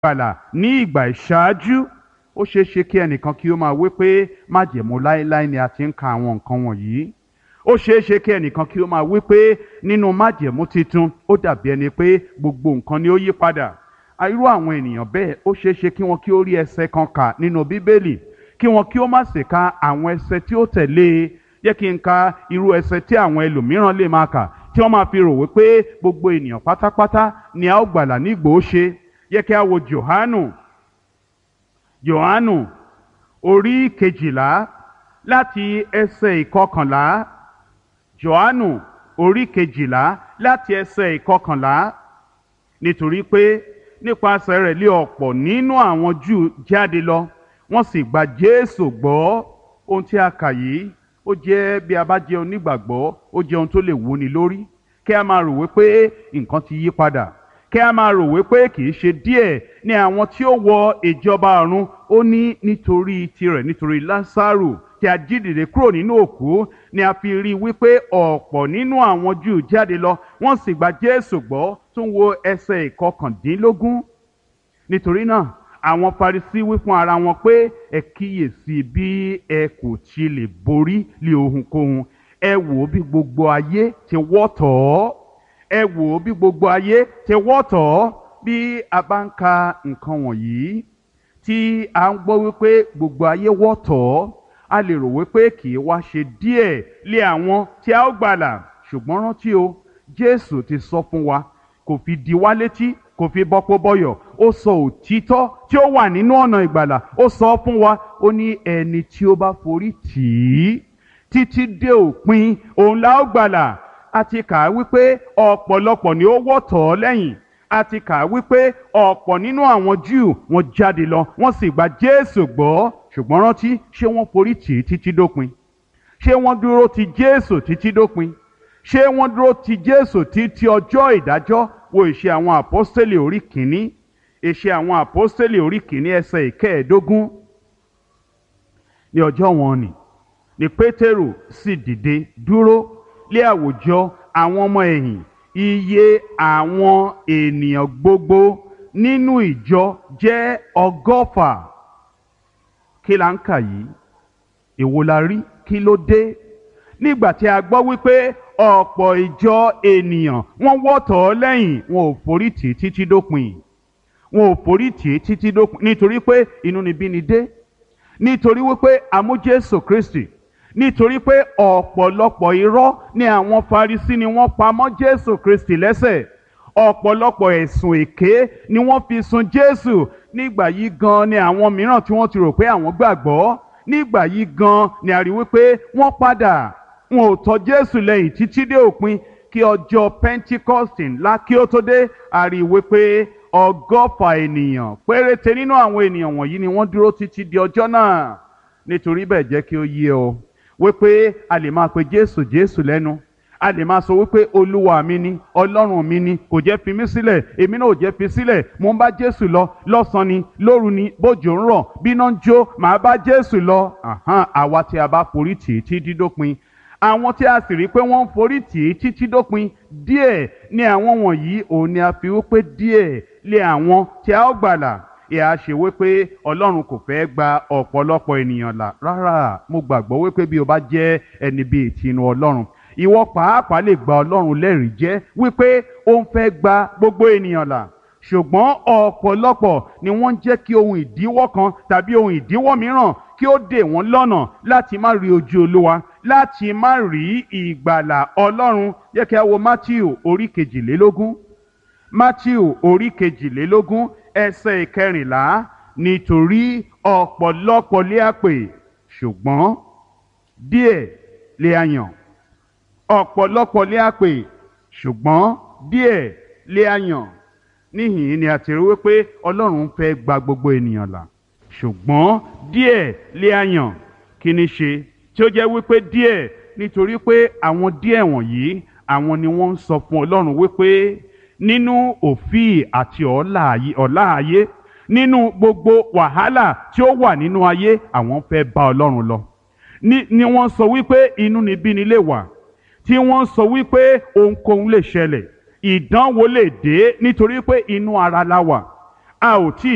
gbàlà ní ìgbà ìṣáájú ó ṣeé ṣe kí ẹnìkan kí ó máa wí pé májẹ̀mú láéláé ni a ti ń ka àwọn nǹkan wọ̀nyí ó ṣeé ṣe kí ẹnìkan kí ó máa wí pé nínú májẹ̀mú titun ó dàbí ẹni pé gbogbo nǹkan ni ó yí padà irú àwọn ènìyàn bẹ́ẹ̀ ó ṣeé ṣe kí wọn kí ó rí ẹsẹ̀ kan kà nínú bíbélì kí wọn kí ó má sì ka àwọn ẹsẹ̀ tí ó tẹ̀lé e jẹ́ kí n ka irú ẹsẹ̀ tí àwọn ẹlòmíràn lè máa kà tí wọ́n máa fi rò wípé gbogbo ènìyàn pátápátá ni a ó gbàlà nígbò ó ṣe yẹ kí a wo Jòhánù Jòhánù orí kejìlá láti ẹsẹ̀ ìkọkànlá Jòhánù orí kejìlá láti ẹsẹ̀ ìkọkànlá nítorí pé nípasẹ̀ rẹ̀ lé ọ̀pọ̀ nínú àwọn Júù jáde lọ wọ́n sì gba Jésù gbọ́ ohun tí a kà yìí ó jẹ́ bí a bá jẹ́ onígbàgbọ́ ó jẹ́ ohun tó lè wúni lórí kí a máa rò wípé nǹkan ti yí padà kí a máa rò wípé kì í ṣe díẹ̀ ní àwọn tí ó wọ ìjọba ọ̀run ó ní nítorí tirẹ̀ nítorí Lásárù tí a jí dìde kúrò nínú òkú ni a fi rí i wípé ọ̀pọ̀ nínú àwọn Júù jáde lọ wọ́n sì gba Jésù gbọ́ tó ń wo ẹsẹ̀ ìkọkàndínlógún nítorí náà àwọn Farisí wí fún ara wọn pé ẹ kíyèsí bí ẹ kò ti lè borí lé ohunkóhun ẹ wò ó bí gbogbo ayé ti wọ́ tọ̀ ọ́ ẹ wò ó bí gbogbo ayé ti wọ́ tọ̀ ọ́ bí a bá ń ka nǹkan wọ̀nyí tí a ń gbọ́ wípé gbogbo ayé wọ́ tọ̀ ọ́ a lè rò wípé kì í wá ṣe díẹ̀ lé àwọn tí a ó gbàlà ṣùgbọ́n rántí o Jésù ti sọ fún wa kò fi di wá létí kò fi bọ́pọ̀ bọ́yọ̀ ó sọ òtítọ́ tí ó wà nínú ọ̀nà ìgbàlà ó sọ fún wa ó ní ẹni tí ó bá forí tì í títí dé òpin òun la ó gbàlà a ti kà á wípé ọ̀pọ̀lọpọ̀ ni ó wọ́ tọ̀ ọ́ lẹ́yìn a ti kà á wípé ọ̀pọ̀ nínú àwọn Júù wọ́n jáde lọ wọ́n sì gba Jésù gbọ́ ṣùgbọ́n rántí ṣé wọ́n forí tì í títí dópin ṣé wọ́n dúró ti Jésù títí dópin ṣé wọ́n dúró ti Jésù títí ọjọ́ ìdájọ́ wo ìṣe àwọn àpọ́stélì orí kìíní ìṣe àwọn àpọ́stélì orí kìíní ẹsẹ̀ ìkẹẹ̀ẹ́dógún ní ọjọ́ wọn ni ni Pétérù sì dìde dúró lé àwùjọ àwọn ọmọ ẹ̀yìn iye àwọn ènìyàn gbogbo nínú ìjọ jẹ́ ọgọ́fà kí la ń kà yìí èwo la rí kí ló dé nígbà tí a gbọ́ wípé ọ̀pọ̀ ìjọ ènìyàn wọ́n wọ́tọ̀ ọ́ lẹ́yìn wọn ò forí tì í títí dópin wọn ò forí tì í títí dópin nítorí pé inúnibíni dé nítorí wípé àmú Jésù Kristi nítorí pé ọ̀pọ̀lọpọ̀ irọ́ ni àwọn Farisí ni wọ́n pa mọ́ Jésù Kristi lẹ́sẹ̀ ọ̀pọ̀lọpọ̀ ẹ̀sùn èké ni wọ́n fi sun Jésù nígbà yìí gan ni àwọn mìíràn tí wọ́n ti rò pé àwọn gbàgbọ́ nígbà yìí gan ni a rí wípé wọ́n padà wọn ò tọ̀ Jésù lẹ́yìn títí dé òpin kí ọjọ́ Pentecost ńlá kí ó tó dé a rí wípé ọgọ́fà ènìyàn péréte nínú àwọn ènìyàn wọ̀nyí ni wọ́n dúró títí di ọjọ́ náà nítorí bẹ́ẹ̀ jẹ́ kí ó yé ọ wípé a lè máa pe Jésù Jésù lẹ́nu a lè máa sọ wípé olúwa mi ni ọlọ́run mi ni kò jẹ́ fi mí sílẹ̀ èmi náà ò jẹ́ fi sílẹ̀ mo ń bá jésù lọ lọ́sàn-án ni lóru ni bójò ń rọ̀ bíná ń jó màá bá jésù lọ àwa tí a bá forí tì í títí dópin àwọn tí a sì rí pé wọ́n ń forí tì í títí dópin díẹ̀ ni àwọn wọ̀nyí òun ni a fi wípé díẹ̀ lé àwọn tí a ó gbàlà ìhà ṣe wípé ọlọ́run kò fẹ́ gba ọ̀pọ̀lọpọ̀ ènìyàn là rárá mo gbàgbọ́ wípé bí o bá jẹ́ ẹni bíi tinú ọlọ́run ìwọ pàápàá lè gba ọlọ́run lẹ́rìí jẹ́ wípé ó ń fẹ́ gba gbogbo ènìyàn là ṣùgbọ́n ọ̀pọ̀lọpọ̀ ni wọ́n ń jẹ́ kí ohun ìdíwọ́ kan tàbí ohun ìdíwọ́ mìíràn kí ó dè wọ́n lọ́nà láti má rí ojú olúwa láti má rí ìgbàlà ọlọ́run yẹ kí a wo Matthew orí kejìlélógún Matthew orí kejìlélógún ẹsẹ̀ ìkẹrìnlá nítorí ọ̀pọ̀lọpọ̀ lé àpè ṣùgbọ́n díẹ̀ lé a yàn ọ̀pọ̀lọpọ̀ lé àpè ṣùgbọ́n díẹ̀ lé a yàn níhìn ni a ti rí wípé ọlọ́run fẹ́ gba gbogbo ènìyàn là ṣùgbọ́n díẹ̀ lé a yàn kí ni ṣe tí ó jẹ́ wípé díẹ̀ nítorí pé àwọn díẹ̀ wọ̀nyí àwọn ni wọ́n ń sọ fún ọlọ́run wípé nínú òfíì àti ọ̀la ayé nínú gbogbo wàhálà tí ó wà nínú ayé àwọn fẹ́ bá ọlọ́run lọ ni ni wọ́n sọ wípé inúnibíni lè wà tí wọ́n sọ wípé ohunkóhun lè ṣẹlẹ̀ ìdánwò lè dé nítorí pé inú ara la wà a ò tí